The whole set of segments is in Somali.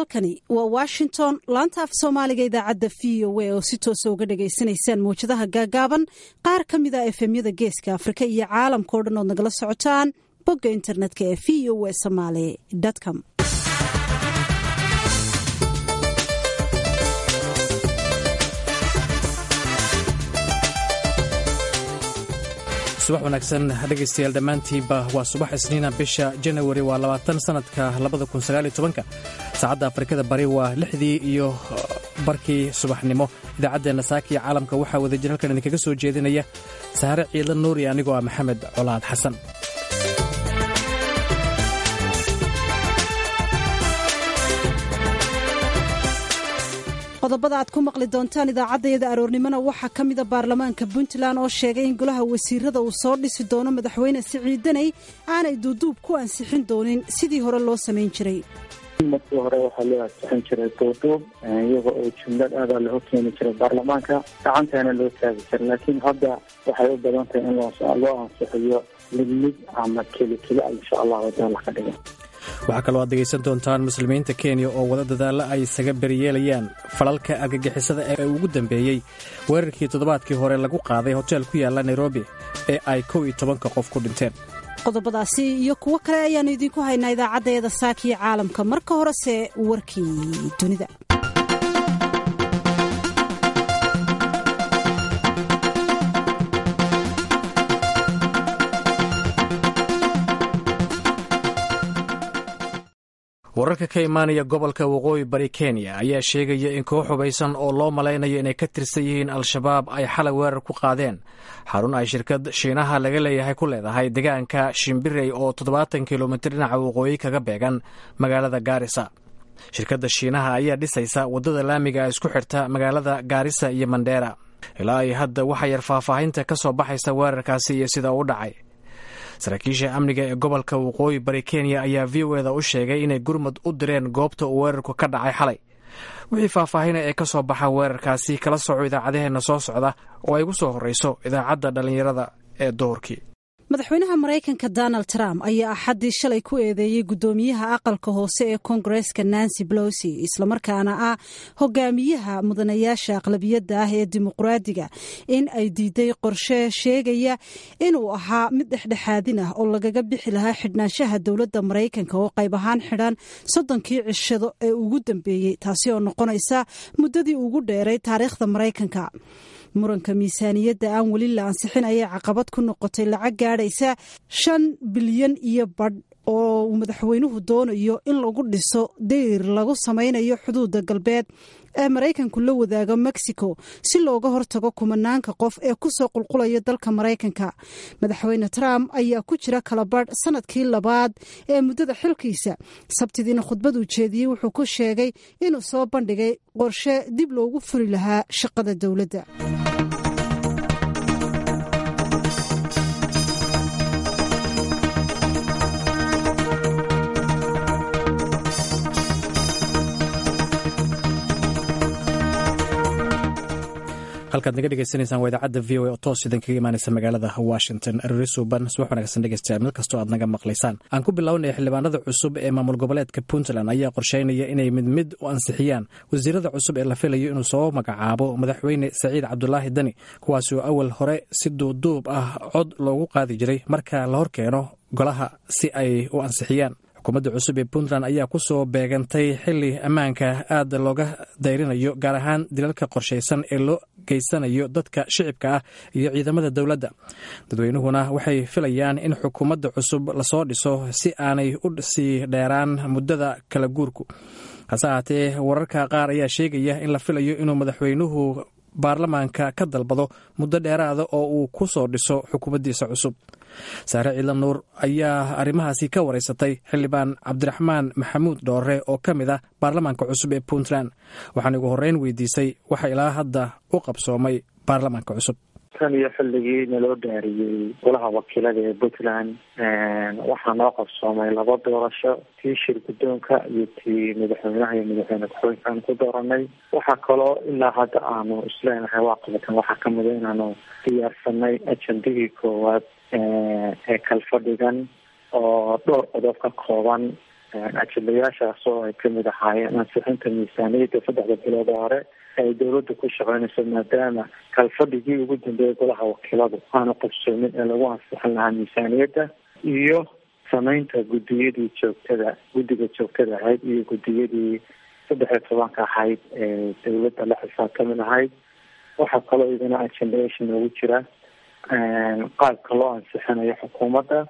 halkani waa washington laanta af soomaaliga idaacadda v o a oo si toosa uga dhagaysanaysaan mawjadaha gaagaaban qaar ka mid a efemyada geeska afrika iyo caalamka o dhan ood nagala socotaan bogga internetka ee v o a somaali com subax wanaagsan dhegaystayaal dhammaantiinba waa subax isniina bisha janawari waa labaatan sanadka labada kun sagaaliyo tobanka saacadda afrikada bari waa lixdii iyo barkii subaxnimo idaacaddeenna saaka iyo caalamka waxaa wadajir halkan idinkaga soo jeedinaya saare ciidla nuuri anigoo ah maxamed colaad xasan qodobada aad ku maqli doontaan idaacaddayada aroornimona waxaa ka mida baarlamaanka puntland oo sheegay in golaha wasiirada uu soo dhisi doono madaxweyne siciidaney aanay duuduub ku ansixin doonin sidii hore loo samayn jiray markii hore waxaa loo ansixin jiray duuduub iyaga oo jumlad aadaa loo keeni jiray baarlamaanka gacantaana loo taagi jiray laakiin hadda waxay u badan tahay in loo ansixiyo mid mid ama keli keli a insha allah wadaala ka dhigan waxaa kaloo aad degaysan doontaan muslimiinta kenya oo wada dadaalla ay isaga beriyeelayaan falalka argagixisada ee ugu dambeeyey weerarkii toddobaadkii hore lagu qaaday hotel ku yaalla nairobi ee ay kow iyo tobanka qof ku dhinteen qodobadaasi iyo kuwo kale ayaannu idiinku haynaa idaacaddeeda saakiyo caalamka marka horese warkii dunida wararka ka imaanaya gobolka waqooyi bari kenya ayaa sheegaya in koox hubaysan oo loo malaynayo inay ka tirsan yihiin al-shabaab ay xalay weerar ku qaadeen xarun ay shirkad shiinaha laga leeyahay ku leedahay deegaanka shimbirey oo toddobaatan kilomitir dhinaca waqooyi kaga beegan magaalada gaarisa shirkadda shiinaha ayaa dhisaysa waddada laamiga isku xirta magaalada gaarisa iyo mandheera ilaa ay hadda waxaa yar faahfaahinta ka soo baxaysa weerarkaasi iyo sida uu dhacay saraakiisha amniga ee gobolka waqooyi bari kenya ayaa v o eda u sheegay inay gurmud u direen goobta uu weerarku ka dhacay xalay wixii faahfaahina ee ka soo baxa weerarkaasi kala soco idaacadaheenna soo socda oo ay ugu soo horrayso idaacadda dhallinyarada ee doorkii madaxweynaha maraykanka donald trump ayaa axaddii shalay ku eedeeyey guddoomiyaha aqalka hoose ee koongareeska nancy belosi islamarkaana ah hogaamiyaha mudanayaasha aqlabiyadda ah ee dimuqraadiga in ay diiday qorshe sheegaya inuu ahaa mid dhexdhexaadin ah oo lagaga bixi lahaa xidhnaanshaha dowladda maraykanka oo qayb ahaan xidhan soddonkii cishado ee ugu dambeeyey taasi oo noqonaysa muddadii ugu dheeray taariikhda maraykanka muranka miisaaniyadda aan weli la ansixin ayay caqabad ku noqotay lacag gaadhaysa shan bilyan iyo badh oo uu madaxweynuhu doonayo in lagu dhiso dayr lagu samaynayo xuduudda galbeed ee maraykanku la wadaago mexico si looga hortago kumanaanka qof ee ku soo qulqulaya dalka maraykanka madaxweyne trump ayaa ku jira kalabadh sanadkii labaad ee muddada xilkiisa sabtidiina khudbad uu jeediyey wuxuu ku sheegay inuu soo bandhigay qorshe dib loogu furi lahaa shaqada dowladda halkaad naga dhegaysanaysaan waa idaacadda v o a oo toos idin kaga imaanaysa magaalada washington arori suuban subax wanaagsan dhegeystayaal meel kastoo aad naga maqlaysaan aan ku bilownaya xildhibaanada cusub ee maamul goboleedka puntland ayaa qorsheynaya inay mid mid u ansixiyaan wasiirada cusub ee la filayo inuu soo magacaabo madaxweyne saciid cabdulaahi dani kuwaasi oo awal hore si duubduub ah cod loogu qaadi jiray marka la hor keeno golaha si ay u ansixiyaan xukuumadda cusub ee puntland ayaa ku soo beegantay xili ammaanka aad looga dayrinayo gaar ahaan dilalka qorshaysan ee loo geysanayo dadka shicibka ah iyo ciidamada dowladda dadweynuhuna waxay filayaan in xukuumadda cusub lasoo dhiso si aanay u sii dheeraan muddada kala guurku hase ahaatee wararka qaar ayaa sheegaya in la filayo inuu madaxweynuhu baarlamaanka ka dalbado muddo dheeraada oo uu ku soo dhiso xukuumaddiisa cusub saare ciidla nuur ayaa arrimahaasi ka wareysatay xildhibaan cabdiraxmaan maxamuud dhoore oo ka mid ah baarlamaanka cusub ee puntland waxaan ugu horreyn weydiisay waxa ilaa hadda u qabsoomay baarlamaanka cusub tan iyo xilligii naloo dhaariyey golaha wakiilada ee puntland waxaa noo qabsoomay laba doorasho tii shir guddoonka iyo tii madaxweynaha iyo madaxweyne ku-xigeenka aan ku dooranay waxaa kaloo ilaa hadda aanu isleenahay waa qabatan waxaa kamida inaanu diyaarsanay ajendadii koowaad ee kalfadhigan oo dhowr qodob ka kooban ajilayaashaas oo ay kamid ahaayeen ansixinta miisaaniyadda saddexda bilood oo hore ay dawladda ku shaqeynayso maadaama kalfadhigii ugu dambeeyay golaha wakiiladu aanu qabsoomin ee lagu ansixin lahaa miisaaniyadda iyo samaynta guddiyadii joogtada guddiga joogtada ahayd iyo guddiyadii saddex iyo tobanka ahayd ee dawladda la xisaabtami lahayd waxaa kaloo idina agendation noogu jira qaabka loo ansixinayo xukuumadda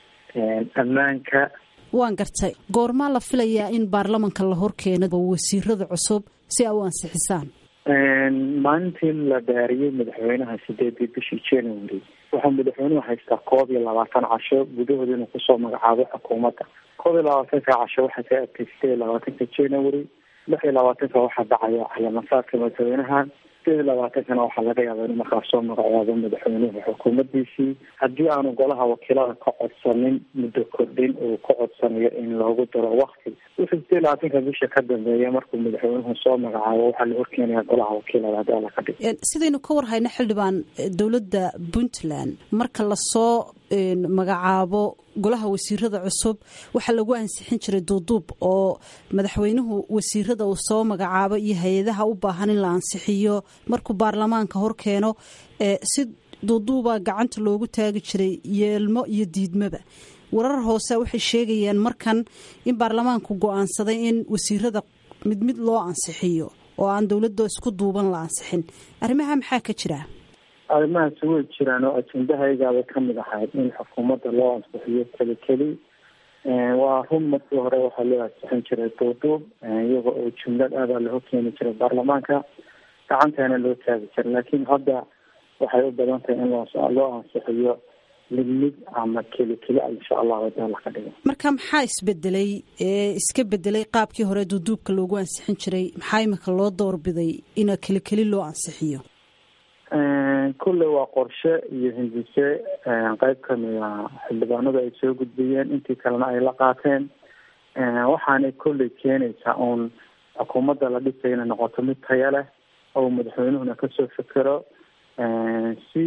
ammaanka waan gartay goormaa la filayaa in baarlamanka la horkeeno wasiirada cusub si ay u ansixisaan maalintii la dhaariyey madaxweynaha sideedii bishii january wuxuu madaxweynuhu haystaa koob iyo labaatan casho gudahooda inuu kusoo magacaabo xukuumadda koob iyo labaatanka casho waxaa ka adkay sideed iyo labaatanka january lix iyo labaatanka waxaa dhacaya calaamasaadka madaxweynaha sideed iyo labaatankana waxaa laga yaaba inuu markaa soo magacaabo madaxweynuhu xukuumaddiisii haddii aanu golaha wakiilada ka codsanin muddo kordhin uu ka codsanayo in loogu daro wakti wixii sideed iyo labaatanka bisha ka dambeeya markuu madaxweynuhu soo magacaabo waxaa la horkeenaya golaha wakiilada haddii alla ka dhig sidaynu ka warhayna xildhibaan dowladda puntland marka lasoo magacaabo golaha wasiirada cusub waxaa lagu ansixin jiray duuduub oo madaxweynuhu wasiirada uu soo magacaabo iyo hay-adaha u baahan in la ansixiyo markuu baarlamaanka horkeeno si duuduuba gacanta loogu taagi jiray yeelmo iyo diidmaba warar hoose waxay sheegayaan markan in baarlamaanku go-aansaday in wasiirada mid mid loo ansixiyo oo aan dowladda isku duuban la ansixin arrimaha maxaa ka jira arrimahaasi way jiraan oo ajendahaygaabay kamid ahayd in xukuumadda loo ansixiyo keli keli waa run markii hore waxaa loo ansixin jiray duuduub iyaga oo jumlad aadaa loo keeni jiray baarlamaanka gacantaana loo taagi jiray laakiin hadda waxay u badan tahay in loo ansixiyo mid mid ama keli keli insha allahu taala ka dhigo marka maxaa isbedelay ee iska bedelay qaabkii hore duuduubka loogu ansixin jiray maxaa imika loo doorbiday ina keli keli loo ansixiyo kulley waa qorshe iyo hindise qeyb kamida xildhibaanadu ay soo gudbiyeen intii kalena ay la qaateen waxaanay kolley keenaysaa uun xukuumadda la dhisay inay noqoto mid taya leh oo madaxweynuhuna kasoo fekero si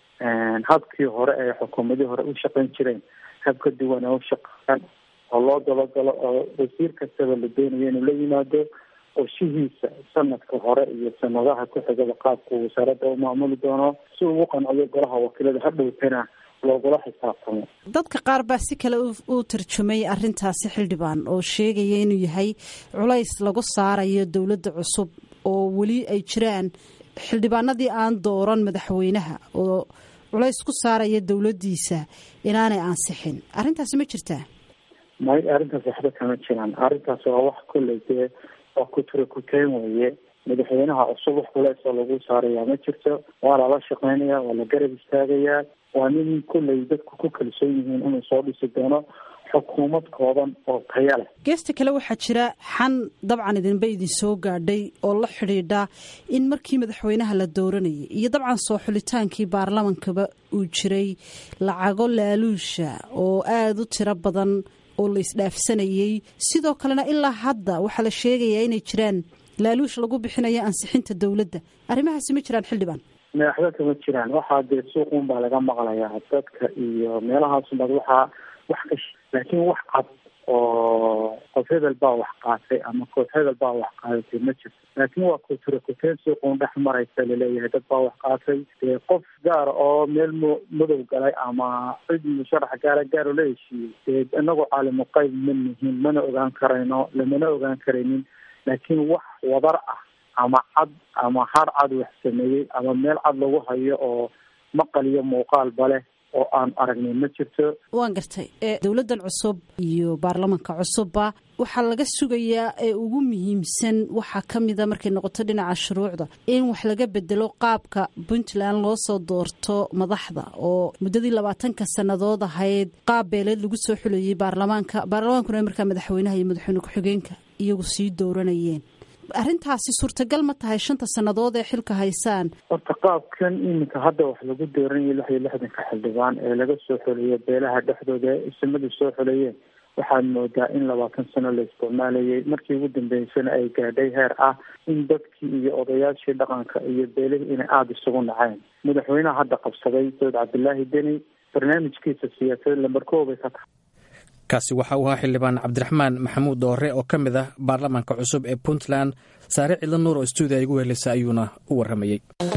habkii hore ee xukuumadii hore u shaqeyn jireen hab ka duwan ee u shaqeeyaan oo loo dabagalo oo wasiir kastaba la doonayo inuu la yimaado qorshihiisa sanadka hore iyo sanadaha ku xigaba qaabku wasaaradda u maamuli doono si ugu qanciyo golaha wakiilada hadhowtana loogula xisaabtamo dadka qaar baa si kale u tarjumay arintaasi xildhibaan oo sheegaya inuu yahay culays lagu saarayo dowladda cusub oo weli ay jiraan xildhibaanadii aan dooran madaxweynaha oo culays ku saaraya dowladdiisa inaanay ansixin arrintaasi ma jirtaa may arrintaas waxba kama jiraan arrintaas waa wax kolley dee waa kutura kuteen weeye madaxweynaha cusub wax culeysoo lagu saarayaa ma jirto waa lala shaqeynaya waa la garab istaagayaa waa nin kolley dadku ku kalsoon yihiin inuu soo dhisi doono xukuumad kooban oo taya leh geesta kale waxaa jira xan dabcan idinba idin soo gaadhay oo la xidhiidha in markii madaxweynaha la dooranayay iyo dabcan soo xulitaankii baarlamankaba uu jiray lacago laaluusha oo aada u tiro badan oo la isdhaafsanayay sidoo kalena ilaa hadda waxaa la sheegayaa inay jiraan laaluush lagu bixinayo ansixinta dowladda arrimahaasi ma jiraan xildhibaan madaxda kama jiraan waxaa dee suuqun baa laga maqlayaa dadka iyo meelahaasubad waxaa wax ka laakiin wax cad oo qof hebel baa wax qaatay ama koox hebel baa wax qaadatay ma jirto laakiin waa kutura kuteen suuqun dhex maraysa laleeyahay dad baa wax qaatay dee qof gaara oo meel m madow galay ama cid musharax gaara gaaro la heshiiyey dee inagoo caalimu qayb ma nihin mana ogaan karayno lamana ogaan karaynin laakiin wax wadar ah ama cad ama har cad wax sameeyey ama meel cad lagu hayo oo maqal iyo muuqaalba leh oo aan aragnay ma jirto waan gartay dowladdan cusub iyo baarlamanka cusubba waxaa laga sugayaa ee ugu muhiimsan waxaa ka mida markay noqoto dhinaca shuruucda in wax laga bedelo qaabka puntland loo soo doorto madaxda oo muddadii labaatanka sannadood ahayd qaab beeleed lagu soo xuleeyey baarlamaanka baarlamaankuna markaa madaxweynaha iyo madaxweyne ku-xigeenka iyagu sii dooranayeen arrintaasi suurtagal ma tahay shanta sannadood ee xilka haysaan horta qaabkan iminka hadda wax lagu dooranayay lix iyo lixdanka xildhibaan ee laga soo xoleeyo beelaha dhexdooda ee isimadu soo xoleeyeen waxaad moodaa in labaatan sano la isticmaalayay markii ugu dambeysana ay gaadhay heer ah in dadkii iyo odayaashii dhaqanka iyo beelihii inay aada isugu naceen madaxweynaha hadda qabsaday saud cabdilaahi deni barnaamijkiisa siyaasadeed lambarkoobay ka tahay kaasi waxa uu ahaa xildhibaan cabdiraxmaan maxamuud doore oo ka mid ah baarlamaanka cusub ee puntland saare cidlo nuur oo stuudiya igu helisa ayuuna u warramayey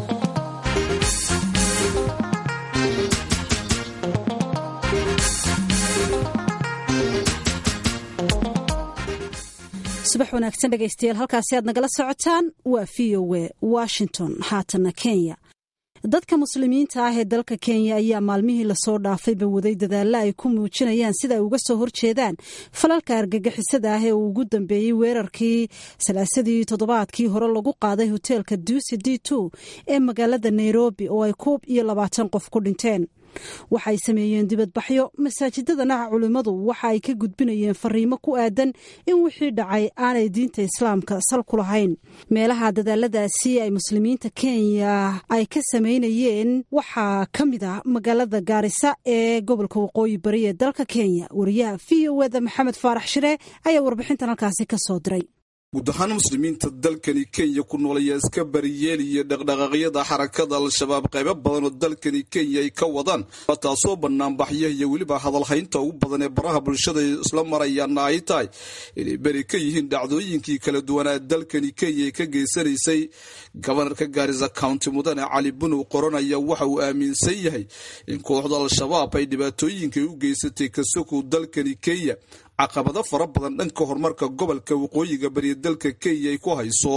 subax wanaagsan dhegaystayaal halkaasi aad nagala socotaan waa v o e washington haatana kenya dadka muslimiinta ah ee dalka kenya ayaa maalmihii lasoo dhaafayba waday dadaalla ay ku muujinayaan sida ay uga soo horjeedaan falalka argagixisada ah ee uu ugu dambeeyey weerarkii salaasadii toddobaadkii hore lagu qaaday hoteelka duusi d two ee magaalada nairobi oo ay koob iyo labaatan qof ku dhinteen waxay sameeyeen dibadbaxyo masaajidadana culimmadu waxa ay ka gudbinayeen fariimo ku aadan in wixii dhacay aanay diinta islaamka sal ku lahayn meelaha dadaaladaasi ay muslimiinta kenya ay ka samaynayeen waxaa ka mid ah magaalada gaarisa ee gobolka waqooyi bari ee dalka kenya wariyaha v o eda maxamed faarax shire ayaa warbixintan halkaasi ka soo diray guud ahaan muslimiinta dalkani kenya ku nool ayaa iska bariyeelaya dhaqdhaqaaqyada xarakada al-shabaab qaybo badan oo dalkani kenya ay ka wadaan taasoo banaanbaxya iyo weliba hadalhaynta ugu badan ee baraha bulshada isla marayaana ay tahay inay beri ka yihiin dhacdooyinkii kala duwanaa dalkani kenya ay ka geysanaysay gobanarka gaarisa county mudane cali bunow qoranaya waxa uu aaminsan yahay in kooxda al-shabaab ay dhibaatooyinkay u geysatay kasokow dalkani kenya caqabado fara badan dhanka horumarka gobolka waqooyiga bariya dalka kenya ay ku hayso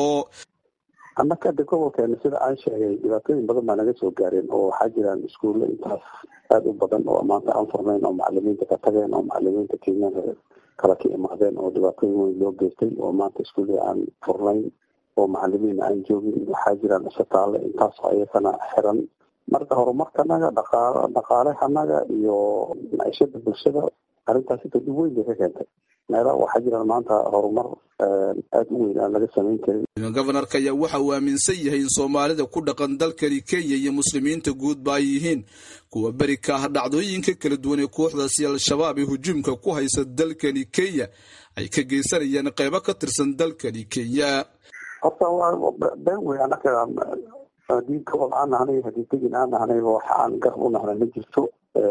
annaka de gobolkeena sida aan sheegay dhibaatooyin badan baa naga soo gaareen oo waxaa jiraan iskuulle intaas aada u badan oo maanta aan furnayn oo macalimiinta ka tageen oo macalimiinta kenyaanka kala ka imaadeen oo dhibaatooyin weyn loo geystay oo maanta iskuulle aan furnayn oo macalimiin aan joogin waxaa jiraan isbitaalle intaasoo ayakana xiran marka horumarkanaga dhaqaal dhaqaalehanaga iyo maciishada bulshada arrintaas inta dhib weyn bay ka keentay meela waxaa jiraan maanta horumar aada u weyn aan laga samayn karin gobanarka ayaa waxa uu aaminsan yahay in soomaalida ku dhaqan dalkani kenya iyo muslimiinta guudba ay yihiin kuwa beri ka ah dhacdooyinka kala duwan ee kooxdaasi al-shabaab ee hujuumka ku haysa dalkani kenya ay ka geysanayaan qeybo ka tirsan dalkani kenya horta waa been wey anaka haddii gobol aan nahnay haddii degin aan nahnayba waxa aan garab u nahnay ma jirto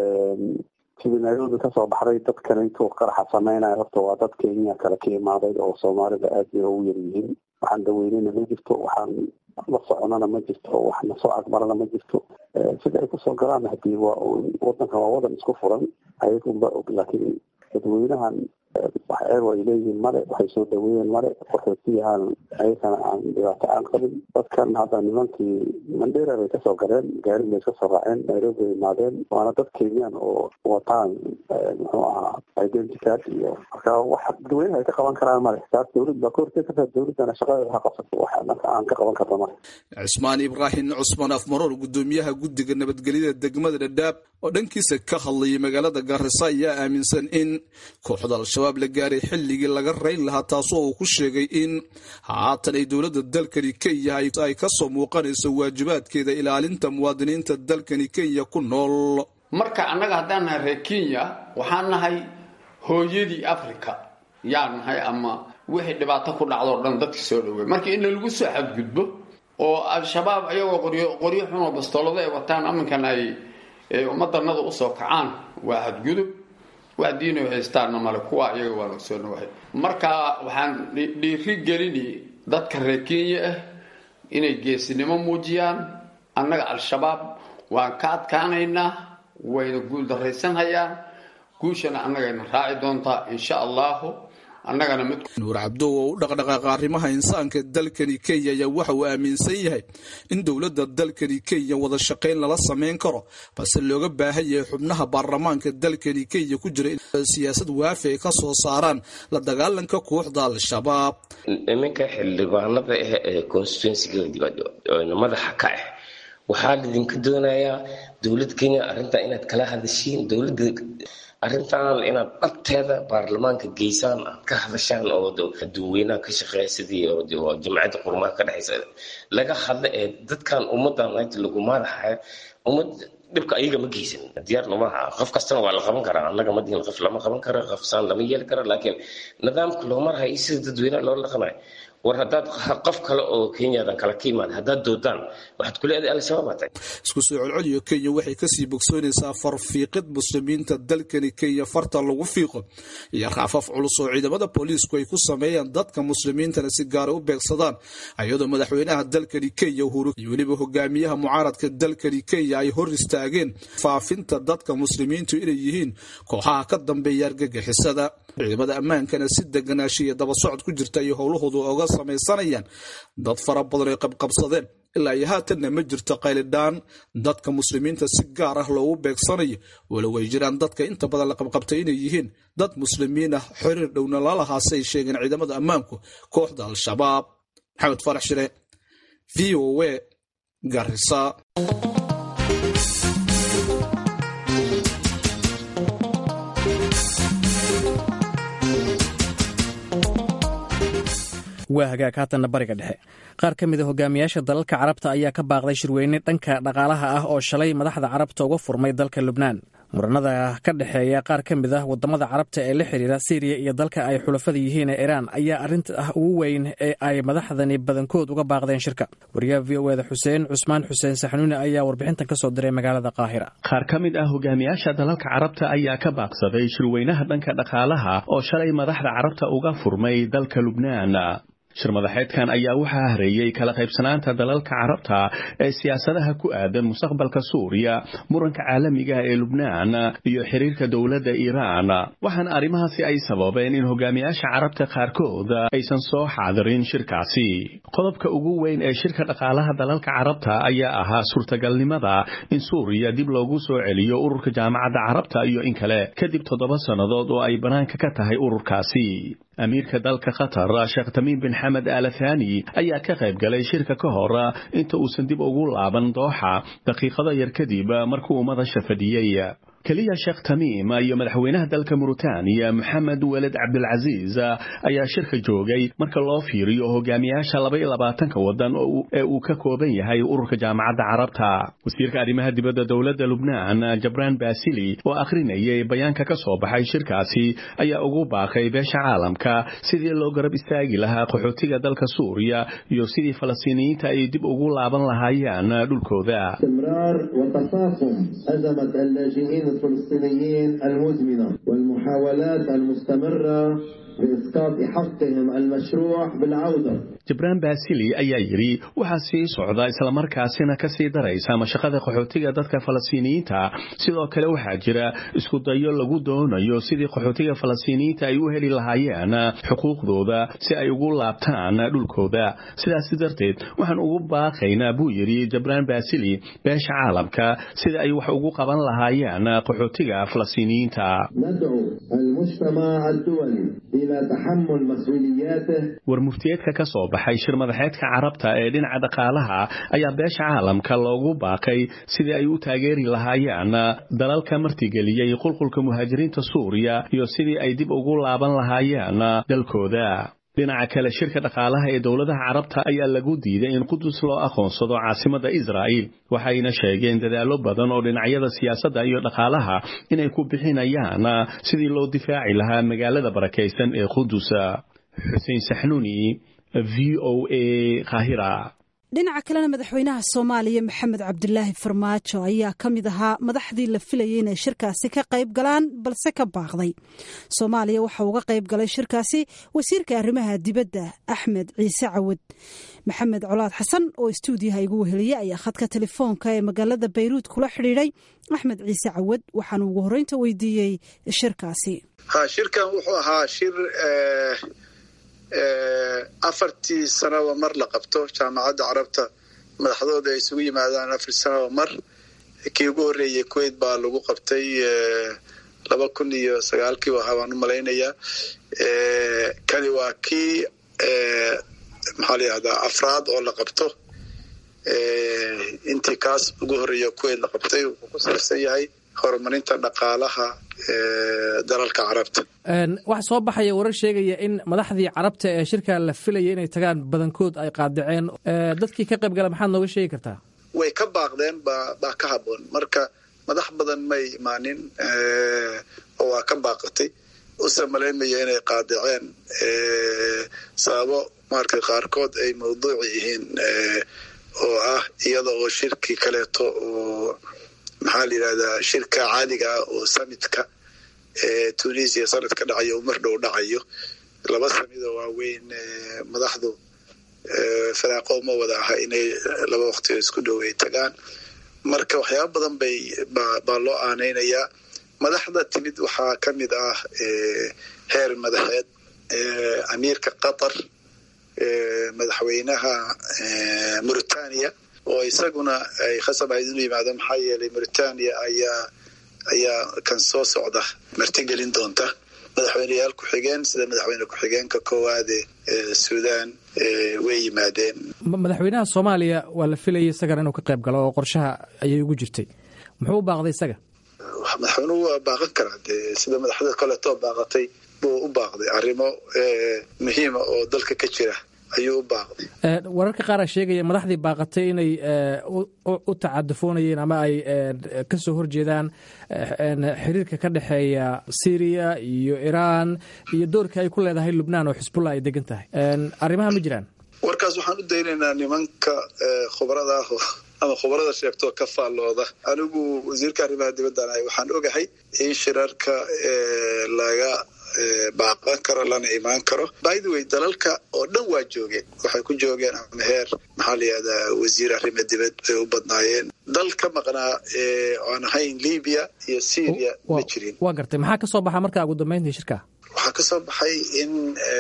sidii nairobi kasoo baxday dadkan intuu qaraxa sameynaya horta waa dad kenya kale ka imaaday oo soomaalida aad bay ugu yar yihiin waxaan daweynena ma jirto waxaan la soconana ma jirto wax nasoo agmarana ma jirto sida ay kusoo galaan hadii waa wadanka waa wadan isku furan ayagunba og laakiin dadweynahan wax eego ay leeyihiin male waxay soo dhaweeyeen male qaxootiyahaan ayakana aan dhibaato aan qabin dadkan hadda nimankii mandera bay kasoo galeen gaarin bay kasoo raaceen nairobi bay imaadeen waana dad kenyaan oo wataan muxuu ahaa identicard iyo marka wax dadweynaha ay ka qaban karaan male taas dowlad baa ka hortegi kartaa dowladdana shaqadeeda ha qabsato wax anaka aan ka qaban karno male cismaan ibraahim cusmaan afmaroor gudoomiyaha guddiga nabadgelyada degmada dhadhaab oo dhankiisa ka hadlayay magaalada gaarisa ayaa aaminsan in kooxda al-shabaab la gaaray xilligii laga rayn lahaa taasoo uu ku sheegay in haatan ay dowladda dalkani kenya ay kasoo muuqanayso waajibaadkeeda ilaalinta muwaadiniinta dalkani kenya ku nool marka annaga haddaan nahay reer kenya waxaan nahay hooyadii africa yaa nahay ama wixii dhibaato ku dhacdoo dhan dadka soo dhowey marka in lagu soo xadgudbo oo al-shabaab ayagoo qoryo qoryo xunoo bastoolado ay wataan aminkan ay ummadanada usoo kacaan waa xadgudub wax diino haystaana male kuwa iyaga waa laga soo dhawahay marka waxaan dhiiri gelini dadka reer kenya ah inay geesinimo muujiyaan annaga al-shabaab waan ka adkaanaynaa wayna guul daraysanhayaan guushana annagayna raaci doontaa insha allahu annagana mid nuur cabdow oo u dhaqdhaqaaqa arrimaha insaanka dalkani kenya ayaa waxa uu aaminsan yahay in dowladda dalkani kenya wada shaqayn lala samayn karo balse looga baahan yahay xubnaha baarlamaanka dalkani kenya ku jira in siyaasad waafi ay ka soo saaraan la dagaalanka kooxda al-shabaab nimanka xildhibaanada ah ee constituencyga madaxa ka ah waxaa lidinka doonayaa dowlad kenya arrintaa inaad kala hadashiin dowladda arrintan inaad dhabteeda baarlamaanka geysaan aad ka hadashaan oo dadweynaha ka shaqeeya sidii jamciyadda qurumaha ka dhexaysa laga hadla ee dadkan ummadan inta lagu madaxaya ummad dhibka ayaga ma geysan diyaarna maaha qof kastana waa la qaban karaa annaga ma dihin qof lama qaban karo qof saan lama yeeli karo laakiin nidaamka loo marahay iyo sida dadweynaha loo dhaqanayo war haddaad qof kale oo kenyadan kale ka yimaada haddaad doodaan waxaad ku leedahay al-shabaab atay isku soo celceliyo kenya waxay kasii bogsoonaysaa farfiiqid muslimiinta dalkani kenya farta lagu fiiqo iyo raafaf culus oo ciidamada booliisku ay ku sameeyaan dadka muslimiintana si gaara u beegsadaan iyadoo madaxweynaha dalkani kenya uhuru iyo weliba hogaamiyaha mucaaradka dalkani kenya ay hor istaageen faafinta dadka muslimiintu inay yihiin kooxaha ka dambeeya argagixisada ciidamada ammaankana si deganaasha iyo daba socod ku jirta iyo howlahoodu oga samaysanayaan dad fara badan ay qabqabsadeen ilaa iyo haatanna ma jirto qaylidhaan dadka muslimiinta si gaar ah loogu beegsanayo walow ay jiraan dadka inta badan la qabqabtay inay yihiin dad muslimiin ah xiriir dhowna lalahaase ay sheegeen ciidamada ammaanku kooxda al-shabaab maxamed farax shire v o a garisa waa hagaag haatanna bariga dhexe qaar ka mid a hogaamiyaasha dalalka carabta ayaa ka baaqday shirweyne dhanka dhaqaalaha ah oo shalay madaxda carabta uga furmay dalka lubnaan muranada ka dhexeeya qaar ka mid ah wadamada carabta ee la xiriira syriya iyo dalka ay xulafada yihiin ee iraan ayaa arrinta ah ugu weyn ee ay madaxdani badankood uga baaqdeen shirka wariyaha v o eda xuseen cusmaan xuseen saxnuuni ayaa warbixintan kasoo diray magaalada qaahira qaar ka mid ah hogaamiyaasha dalalka carabta ayaa ka baaqsaday shirweynaha dhanka dhaqaalaha oo shalay madaxda carabta uga furmay dalka lubnaan shir madaxeedkan ayaa waxaa hareeyey kala qaybsanaanta dalalka carabta ee siyaasadaha ku aadan mustaqbalka suuriya muranka caalamiga ee lubnaan iyo xiriirka dowladda iiraan waxaana arrimahaasi ay sababeen in hogaamiyaasha carabta qaarkood aysan soo xaadirin shirkaasi qodobka ugu weyn ee shirka dhaqaalaha dalalka carabta ayaa ahaa suurtagalnimada in suuriya dib loogu soo celiyo ururka jaamacadda carabta iyo in kale kadib toddoba sannadood oo ay bannaanka ka tahay ururkaasi amiirka dalka qatar sheekh tamiim bin xamed alathani ayaa ka qayb galay shirka ka hor inta uusan dib ugu laaban dooxa daqiiqado yar kadib markuu madasha fadhiyey keliya sheekh tamiim iyo madaxweynaha dalka muritaaniya moxamed weled cabdilcasiis ayaa shirka joogay marka loo fiiriyo hogaamiyaasha laba iyo labaatanka wadan ee uu ka kooban yahay ururka jaamacadda carabta wasiirka arrimaha dibadda dowladda lubnaan jabraan basili oo akhrinayay bayaanka ka soo baxay shirkaasi ayaa ugu baaqay beesha caalamka sidii loo garab istaagi lahaa qaxootiga dalka suuriya iyo sidii falastiiniyiinta ay dib ugu laaban lahaayeen dhulkooda الفلسطينيين المزمنة والمحاولات المستمرة بإسقاط حقهم المشروع بالعودة jibraan baasili ayaa yidhi waxaa sii socda islamarkaasina ka sii daraysa mashaqada qaxootiga dadka falastiiniyiinta sidoo kale waxaa jira isku dayo lagu doonayo sidii qaxootiga falastiiniyiinta ay u heli lahaayeen xuquuqdooda si ay ugu laabtaan dhulkooda sidaas darteed waxaan ugu baaqaynaa buu yidhi jibraan baasili beesha caalamka sida ay wax ugu qaban lahaayeen qaxootiga falastiiniyiinta war muftiyeedka ka soo baxay shir madaxeedka carabta ee dhinaca dhaqaalaha ayaa beesha caalamka loogu baaqay sidii ay u taageeri lahaayeen dalalka martigeliyey qulqulka muhaajiriinta suuriya iyo sidii ay dib ugu laaban lahaayeen dalkooda dhinaca kale shirka dhaqaalaha ee dowladaha carabta ayaa lagu diiday in qudus loo aqoonsado caasimada israa'iil waxayna sheegeen dadaallo badan oo dhinacyada siyaasadda iyo dhaqaalaha inay ku bixinayaan sidii loo difaaci lahaa magaalada barakaysan ee qudus xuseen saxnuuni v o a kahira dhinaca kalena madaxweynaha soomaaliya maxamed cabdilaahi farmaajo ayaa ka mid ahaa madaxdii la filayay inay shirkaasi ka qayb galaan balse ka baaqday soomaaliya waxa uga qayb galay shirkaasi wasiirka arrimaha dibadda axmed ciise cawad maxamed colaad xasan oo istuudiyaha igu weheliya ayaa khadka telefoonka ee magaalada bayruud kula xidhiidhay axmed ciise cawad waxaanu ugu horreynta weydiiyey shirkaasi shirkan wuxuu ahaa shir afartii sanaba mar la qabto jaamacadda carabta madaxdooda ay isugu yimaadaan afar sanaba mar kii ugu horreeyey kuwait baa lagu qabtay laba kun iyo sagaalkii ahaa baan u malaynayaa kani waa kii maxaa la yihahdaa afraad oo la qabto intii kaas ugu horreeya kuwait la qabtay wuxuu ku saabsan yahay horumarinta dhaqaalaha dalalka carabta waxaa soo baxaya warar sheegaya in madaxdii carabta ee shirka la filaya inay tagaan badankood ay qaadaceen dadkii ka qayb gala maxaad nooga sheegi kartaa way ka baaqdeen baa baa ka haboon marka madax badan may imaanin oo waa ka baaqatay usa malaynmaya inay qaadaceen sababo marka qaarkood ay mawduuci yihiin oo ah iyada oo shirki kaleeto oo maxaa la yidhahdaa shirka caadiga ah oo samitka ee tunisia sanad ka dhacayo uu mar dhow dhacayo laba samidoo waaweyn madaxdu faraaqo ma wada aha inay laba waqti isku dhow ay tagaan marka waxyaaba badan bay baa loo aanaynayaa madaxda timid waxaa ka mid ah heer madaxeed amiirka qatar madaxweynaha mauritania oo isaguna ay khasab ahayd inuu yimaado maxaa yeelay mauritania ayaa ayaa kan soo socda martigelin doonta madaxweyneyaal ku-xigeen sida madaxweyne ku-xigeenka koowaade suudaan way yimaadeen madaxweynaha soomaaliya waa la filayay isagana inuu ka qayb galo oo qorshaha ayay ugu jirtay muxuu u baaqday isaga madaxweynuhu waa baaqan karaa dee sida madaxda kaleetoo baaqatay buu u baaqday arrimo muhiima oo dalka ka jira ayuu u baaqday wararka qaaraa sheegaya madaxdii baaqatay inay u tacadufoonayeen ama ay ka soo horjeedaan xiriirka ka dhexeeya syriya iyo iraan iyo doorka ay ku leedahay lubnaan oo xisbullah ay degan tahay arrimaha ma jiraan warkaas waxaan u daynaynaa nimanka khubarada ah ama khubarada sheegtoo ka faallooda anigu wasiirka arrimaha dibaddan ahay waxaan ogahay in shirarka laga baaqan karo lana imaan karo by the way dalalka oo dhan waa joogeen waxay ku joogeen ama heer maxaa la yihahdaa wasiir arrimo dibad bay u badnaayeen dal ka maqnaa aan ahayn libiya iyo syria ma jirin waa gartay maxaa ka soo baxa markaa ugu dambeyntii shirka waxaa ka soo baxay in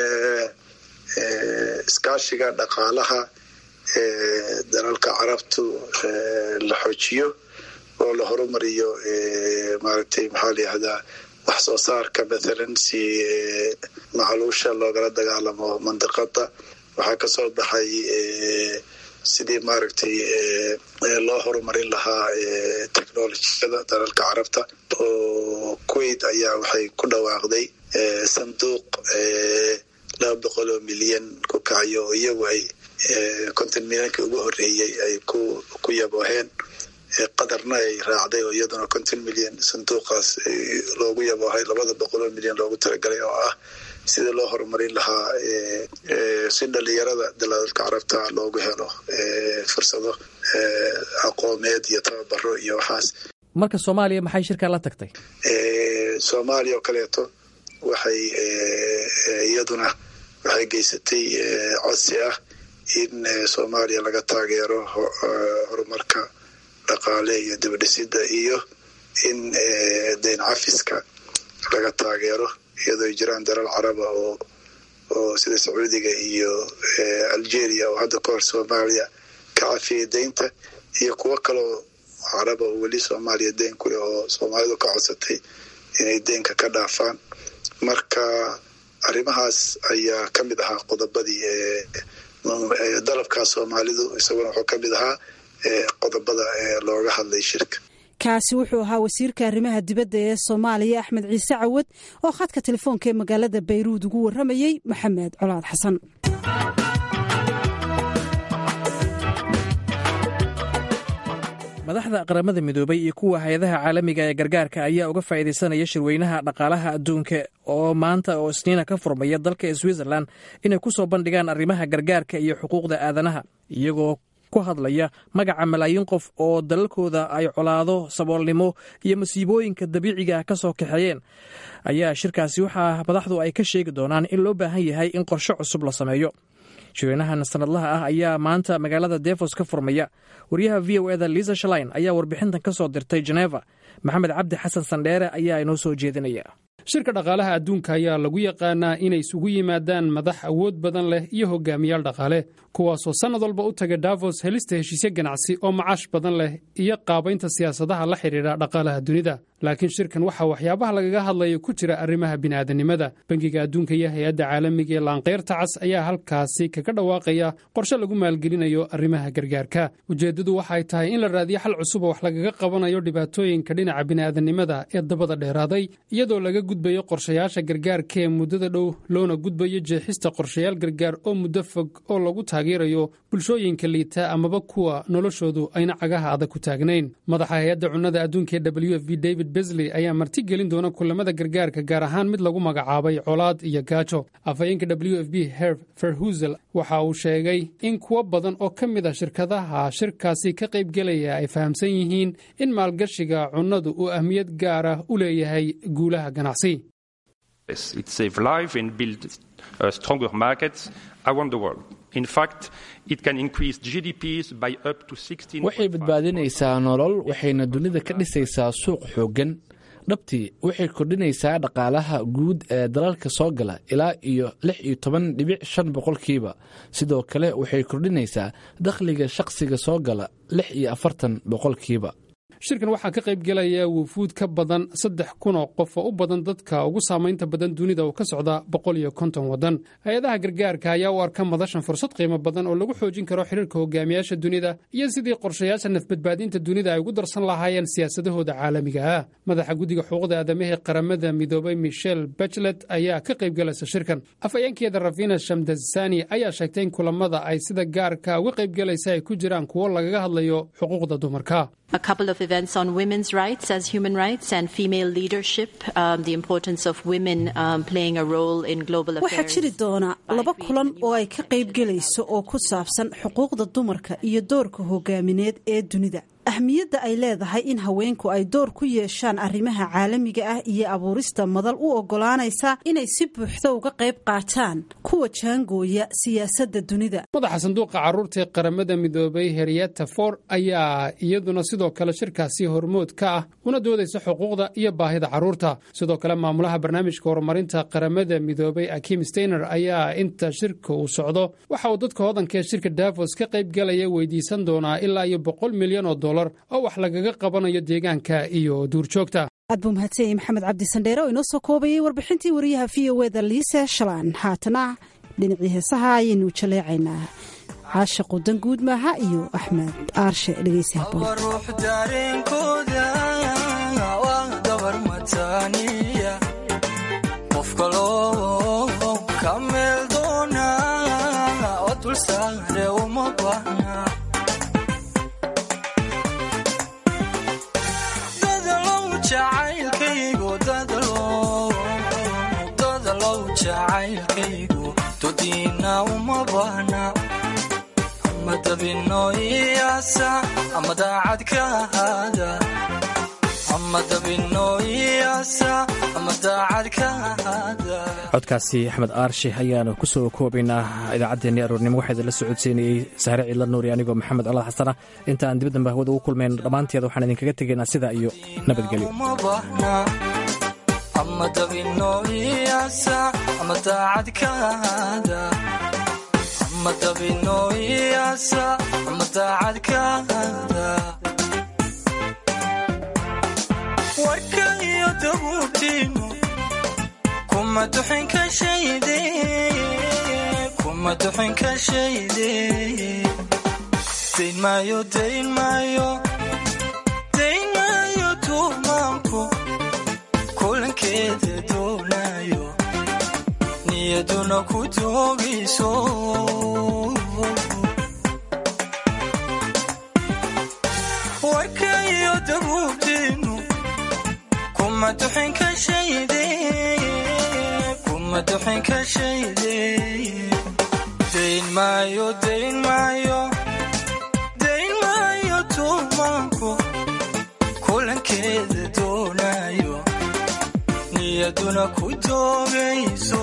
iskaashiga dhaqaalaha dalalka carabtu la xoojiyo oo la horumariyo maaragtay maxaa la yihahdaa wax soo saarka mathalan si macluusha loogala dagaalamo mandiqada waxaa ka soo baxay sidii maaragtay loo horumarin lahaa technolojiyada dalalka carabta oo kuwait ayaa waxay ku dhawaaqday sanduuq laba boqol oo milyan ku kacayo oo iyagu ay konton milyankii ugu horeeyey ay ku yabooheen qadarna ay raacday oo iyaduna konton milyan sanduuqaas loogu yaboohay labada boqoloo milyan loogu talagalay oo ah sidii loo horumarin lahaa si dhalinyarada dalalka carabta loogu helo fursado aqoomeed iyo tababaro iyo waxaas marka soomaaliya maxay shirkaa la tagtay soomaaliya oo kaleeto waxay iyaduna waxay geysatay codsi ah in soomaaliya laga taageero horumarka dhaqaale iyo dibadhisida iyo in dayn cafiska laga taageero iyadoo jiraan dalal caraba oo oo sida sacuudiga iyo algeria oo hadda ka hor soomaaliya ka cafiyay deynta iyo kuwo kaleo caraba oo weli soomaaliya deyn kuleh oo soomaalidu ka codsatay inay deynka ka dhaafaan marka arrimahaas ayaa ka mid ahaa qodobadii dalabkaa soomaalidu isaguna wuxuu ka mid ahaa qodobada looga hadlay shirka kaasi wuxuu ahaa wasiirka arrimaha dibadda ee soomaaliya axmed ciise cawad oo khadka telefoonka ee magaalada bayruud ugu warramayey maxamed colaad xasan madaxda qaramada midoobay iyo kuwa hay-adaha caalamiga ee gargaarka ayaa uga faa'iidaysanaya shirweynaha dhaqaalaha adduunka oo maanta oo isniina ka furmaya dalka switzerland inay ku soo bandhigaan arrimaha gargaarka iyo xuquuqda aadanaha iyagoo ku hadlaya magaca malaayiin qof oo dalalkooda ay colaado saboolnimo iyo masiibooyinka dabiiciga ka soo kaxeeyeen ayaa shirkaasi waxaa madaxdu ay ka sheegi doonaan in loo baahan yahay in qorshe cusub la sameeyo shirweynahan sanadlaha ah ayaa maanta magaalada defos ka furmaya wariyaha v o eda liisa shalain ayaa warbixintan ka soo dirtay geneva maxamed cabdi xasan sandheere ayaa inoo soo jeedinaya shirka dhaqaalaha adduunka ayaa lagu yaqaanaa inay isugu yimaadaan madax awood badan leh iyo hogaamiyaal dhaqaale kuwaasoo sannad walba u taga davos helista heshiisyo ganacsi oo macaash badan leh iyo qaabaynta siyaasadaha la xidhiidha dhaqaalaha dunida laakiin shirkan waxaa waxyaabaha lagaga hadlaya ku jira arrimaha bini'aadanimada bangiga adduunka iyo hay-adda caalamiga ee laanqayrta cas ayaa halkaasi kaga dhawaaqaya qorshe lagu maalgelinayo arrimaha gargaarka ujeeddadu waxay tahay in la raadiyo xal cusub oo wax lagaga qabanayo dhibaatooyinka dhinaca bini'aadanimada ee dabada dheeraaday iyadoo laga gudbayo qorshayaasha gargaarka ee muddada dhow loona gudbayo jeexista qorshayaal gargaar oo muddo fog oo lagu taageerayo bulshooyinka liita amaba kuwa noloshoodu ayna cagaha adag ku taagnayn madaxa hay-adda cunnada adduunka ee w f b david david besley ayaa marti gelin doona kulamada gargaarka gaar ahaan mid lagu magacaabay colaad iyo gaajo afhayeenka w f b herv ferhusel waxa uu sheegay in kuwo badan oo ka mid ah shirkadaha shirkaasi ka qaybgelaya ay fahamsan yihiin in maalgashiga cunnadu uu ahmiyad gaar ah u leeyahay guulaha ganacsi It saves lives and builds uh, stronger markets around the world. In fact, it can increase GDPs by up to 16. waxay badbaadinaysaa nolol waxayna dunida ka dhisaysaa suuq xooggan dhabtii waxay kordhinaysaa dhaqaalaha guud ee dalalka soo gala ilaa iyo lix iyo toban dhibic shan boqolkiiba sidoo kale waxay kordhinaysaa dakhliga shaqsiga soo gala lix iyo afartan boqolkiiba shirkan waxaa ka qayb gelaya wufuud ka badan saddex kun oo qof oo u badan dadka ugu saamaynta badan dunida oo ka socda boqol iyo konton waddan hay-adaha gargaarka ayaa u arka madashan fursad qiimo badan oo lagu xoojin karo xiriirka hogaamiyaasha dunida iyo sidii qorshayaasha nafbadbaadinta dunida ay ugu darsan lahaayeen siyaasadahooda caalamiga ah madaxa guddiga xuquuqda aadamahee qaramada midoobay michel bachlet ayaa ka qayb galaysa shirkan afhayeenkeeda rafina shamdasani ayaa sheegtay in kulamada ay sida gaarka uga qayb galaysa ay ku jiraan kuwo lagaga hadlayo xuquuqda dumarka a couple of events on women's rights as human rights and female leadership, um, the importance of women um, playing a role in global waxaa affairs. jiri doona laba kulan oo ay ka qayb gelayso oo ku saabsan xuquuqda dumarka iyo doorka hogaamineed ee dunida ahmiyadda ay leedahay in haweenku ay door ku yeeshaan arrimaha caalamiga ah iyo abuurista madal u oggolaanaysa inay si buuxda uga qayb qaataan kuwa jaangooya siyaasadda dunida madaxa sanduuqa carruurta ee qaramada midoobay henrietta for ayaa iyaduna sidoo kale shirkaasi hormood ka ah una doodaysa xuquuqda iyo baahida carruurta sidoo kale maamulaha barnaamijka horumarinta qaramada midoobay akim steiner ayaa inta shirka uu socdo waxa uu dadka hodanka ee shirka davos ka qayb galaya weydiisan doonaa ilaa iyo boqol milyan oo dollar oo wax lagaga qabanayo deegaanka iyo duurjoogta aad buu mahadsanyay maxamed cabdi sandheere oo inoo soo koobayay warbixintii wariyaha v o eda liise shalaan haatana dhinacii heesaha ayaynu jaleecaynaa caashaqu danguud maaha iyo axmed aarshe dhegeysi haboon ama daacad ka ahaada ama dabinooyaasa ama daacad ka ahaada codkaasi axmed aarshe ayaanu ku soo koobaynaa idaacaddeenii aroornimo waxaa idinla socodsiinayey sahre ciidla nuuri anigoo maxamed colaad xasana inta aan dibaddan bahwada ugu kulmayn dhammaanteed waxaan idinkaga tegaynaa sidaa iyo nabadgelyo uma baahna ama dabinooyaasa ama daacad ka ahaada ama dabinooyaasa ama daacad ka ahaada warka iyo dabuubtiinu kuma duxin ka shayde kuma duxin ka shayde dayn maayo dayn maayo dayn maayo tuumaanku kulankeeda doonayo niyaduna ku doogayso warka iyo dabuubtiinu kuma duxin ka shayde kuma duxin ka shayde dayn maayo dayn maayo dayn maayo tuumaanku kulankeeda doonayo niyaduna ku doogayso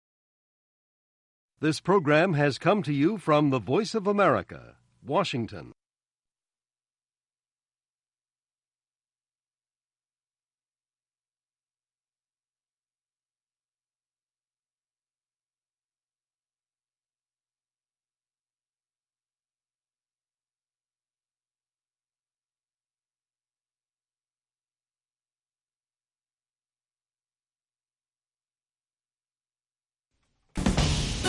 This program has come to you from the Voice of America, Washington.